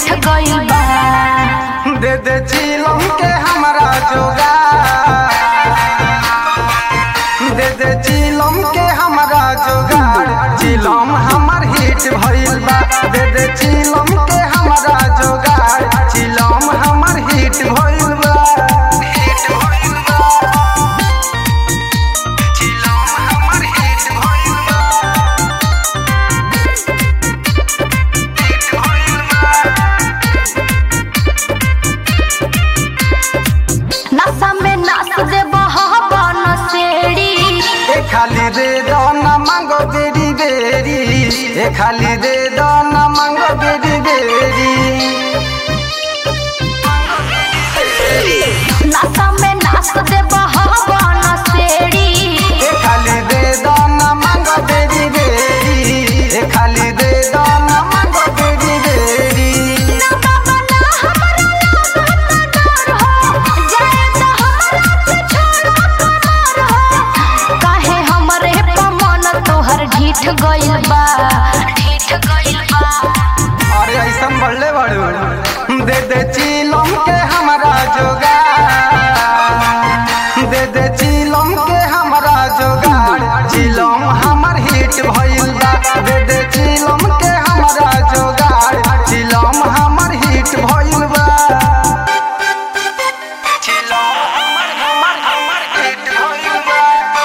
रीठ गइल बा दे दे चिलम के हमरा जोगा दे दे चिलम के हमरा जोगाड़ चिलम हमर हिट भइल बा दे दे चिलम के हमरा जोगाड़ चिलम हमर हिट भइल बा हिट भइल बा चिलम हमर हिट भइल बा हिट भइल बा नशा में नाच दे बहबन सेड़ी ए खाली दे दो ना मांगो बेरी बेरी ए खाली दे दो ना मांगो बेरी बेरी नशा में नाच दे बहबन सेड़ी ए खाली दे दो ना मांगो बेरी बेरी ए खाली दे दो ना मांगो बेरी बेरी ना बाबा ना हमरा लागत डर हो जाए तो हमरा से छोड़ करार हो काहे हमरे पमन तोहर ढीठ गइल बा ढीठ गइल बा अरे ऐसा बढ़ले बड़े दे दे चिलम के हमरा जोगा दे दे चिलम के हमरा जोगाड़ चिलम हमर हिट भइल बा दे दे चिलम के हमरा जोगाड़ चिलम हमर हिट भइल बा चिलम हमर हमर हमर हिट भइल बा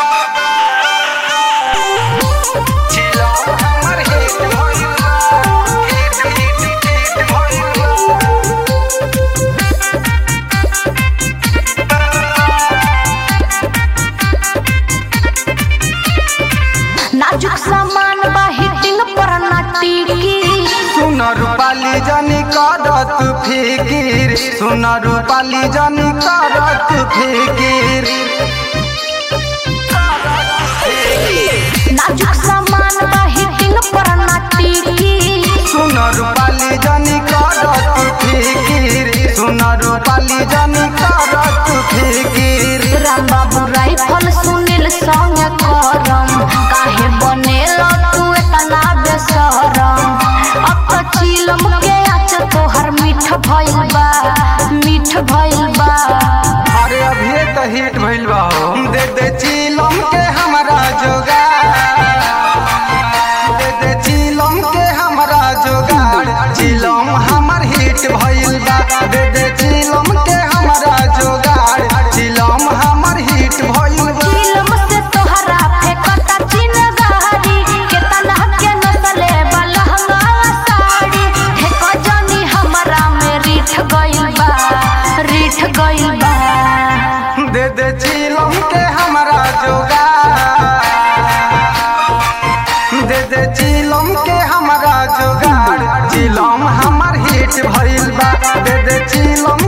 चिलम हमर हिट भइल बा हिट हिट हिट भइल बा नाजुक सामान बा हिटिंग पर ना टिकी सुन रूपाली जनी करत फिकिर सुन रूपाली जनी करत फिकिर नाजुक सामान बा हिटिंग पर ना टिकी सुन रूपाली जनी करत फिकिर सुन रूपाली जनी करत फिकिर राम बाबू राइफल सुनील संग करम काहे बनेल तू एतना बेसरम अब तो चिलम के आच तोहर मीठ भइल बा मीठ भइल बा अरे अभी तो हिट भइल बा हो दे दे चिलम के हमरा जोगा दे दे चिलम के हमरा जोगाड़ चिलम हमर हिट भइल बा दे दे चिलम के हमरा जोगाड़ चिलम हमर हिट भइल बा चिलम से तोहरा फेकता चिनगारी केतना के नसले बलहंगा साड़ी हे कजनी हमरा में रीठ गइल बा रीठ गइल बा दे दे चिलम के हमरा जोगाड़ दे दे चिलम के हमरा जोगाड़ चिलम हमर हिट भइल बा दे दे चिलम